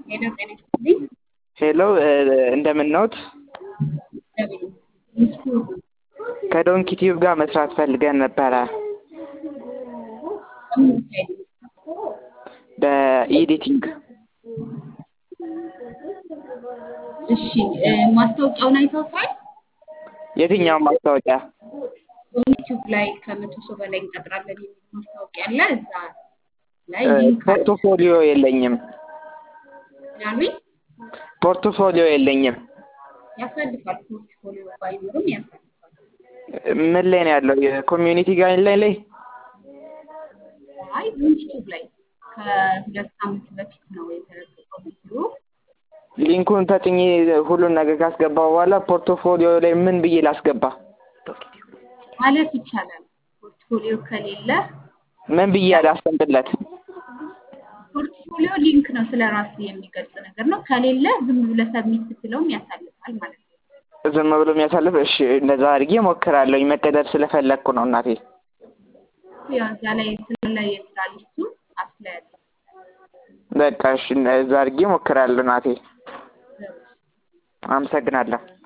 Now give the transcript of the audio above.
ሄሎ ጤና ይስጥልኝ። ሄሎ እንደምን ነዎት? እግዚአብሔር ይመስገን። ከዶንኪ ቲዩብ ጋር መስራት ፈልገን ነበረ ምን ጉዳይ ነው? በኤዲቲንግ እሺ እ ማስታወቂያውን አይተውታል? የትኛውን ማስታወቂያ? ዩቲዩብ ላይ ከመቶ ሰው በላይ እንቀጥራለን የሚል ማስታወቂያ አለ። እዛ ላይ እ ሊንክ አለ። ፖርቶፎሊዮ የለኝም። ምናልባት ፖርቶፎሊዮ የለኝም። ያሳልፋል። ፖርትፎሊዮ ባይኖርም ያሳልፋል። ምን ላይ ነው ያለው? የኮሚዩኒቲ ጋይድ ላይ ላይ አይ ዩቲዩብ ላይ ከሁለት ሳምንት በፊት ነው የተለቀቀው ቪዲዮ። ሊንኩን ተጭኜ ሁሉን ነገር ካስገባው በኋላ ፖርቶፎሊዮ ላይ ምን ብዬ ላስገባ? ማለት ይቻላል። ፖርትፎሊዮ ከሌለ ምን ብዬ ላስቀምጥለት? ፖርትፎሊዮ ሊንክ ነው፣ ስለ ራሱ የሚገልጽ ነገር ነው። ከሌለ ዝም ብለህ ሰብሚት ብትለውም ያሳልፋል ማለት ነው። ዝም ብሎ የሚያሳልፍ? እሺ እንደዛ አድርጌ ሞክራለሁ። መቀጠል ስለፈለግኩ ነው እናቴ። ያው እዛ ላይ ስለ የስራ ሊስቱ አፕላይ አለ። በቃ እሺ፣ እዛ አድርጌ ሞክራለሁ እናቴ። አመሰግናለሁ።